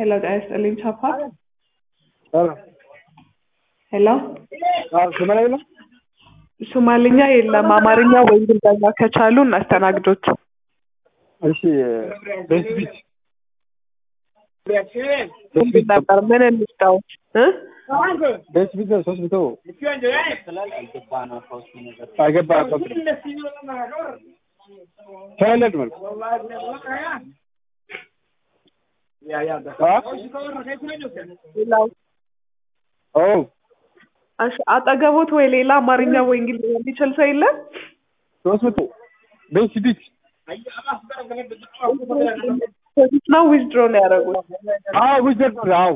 ሄሎ ጤና ይስጥልኝ ቻፓ ሄሎ ሄሎ አዎ ስመላ የለም ሶማልኛ የለም አማርኛ ወይ እንግሊዝኛ ከቻሉ እናስተናግዶት እሺ ቤት ቢት ምንድን ነበር ምን እንስጠው እ ቤት ቢት ሶስት መቶ አገባ ተወለድ መልኩ ሌላው ኦ እሺ አጠገቦት ወይ ሌላ አማርኛ ወይ እንግሊዝኛ የሚችል ሰው የለም ሶስት መቶ ቤት ቢት ዲፖዚት ነው ዊዝድሮ ነው ያደረጉት አዎ ዊዘር አዎ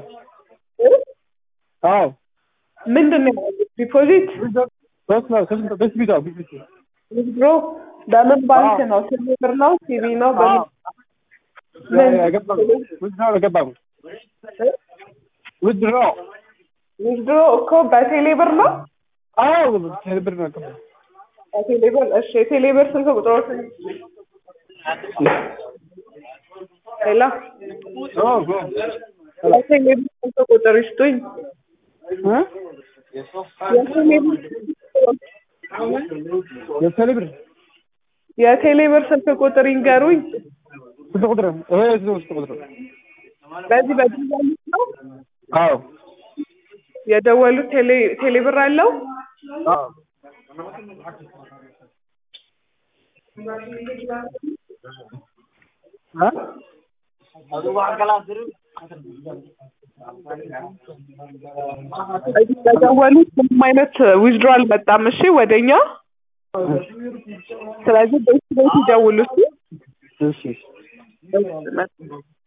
አዎ ምንድን ነው ያደረጉት ዲፖዚት ሶስት ነው ሶስት መቶ ቤት ቢት አዎ ቤት ቢት ዊዝድሮ በምን ባንክ ነው ሲቢ ብር ነው ሲቢ ነው በምን ምን አገባ ዊዝድሮ አገባ ዊዝድሮ ዊዝድሮ እኮ በቴሌ ብር ነው አዎ ብር ነው አገባ በቴሌ ብር እሺ የቴሌ ብር ስልክ ቁጥሮት ሄሎ ኦ የቴሌ ብር ስልክ ቁጥር ይስጡኝ እ የቴሌ ብር የቴሌ ብር የቴሌ ብር ስልክ ቁጥር ይንገሩኝ ስንት ቁጥር ይሄ ስንት ቁጥር በዚህ በዚህ ነው አዎ የደወሉት ቴሌ ቴሌ ብር አለው አዎ እ በዚህ በደወሉት ምንም አይነት ዊዝድሮ አልመጣም እሺ ወደኛ ስለዚህ ቤት ቤት ይደውሉ እሺ እሺ እሺ